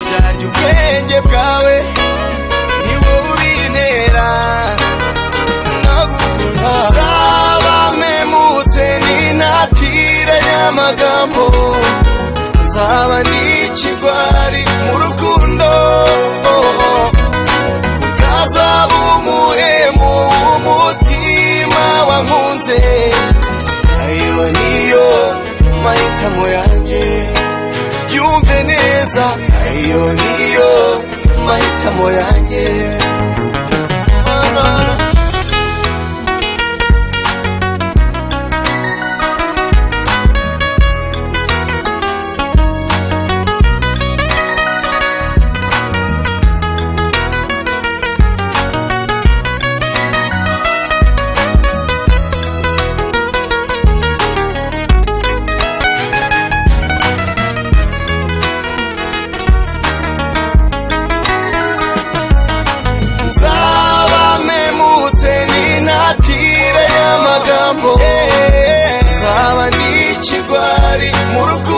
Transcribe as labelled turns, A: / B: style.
A: jya ubwenge bwawe ni wowe ubintera nagukunda zaba mpemutse n'intatire y'amagambo nzaba n'ikigwari mu rukundo utazaba umuhemu w'umutima wankunze ayo niyo mahitamo yanjye yumve neza ayo niyo mahitamo yanjye nzaba mpemutse n'intatire y'amagambo nzaba n'ikigwari mu rukundo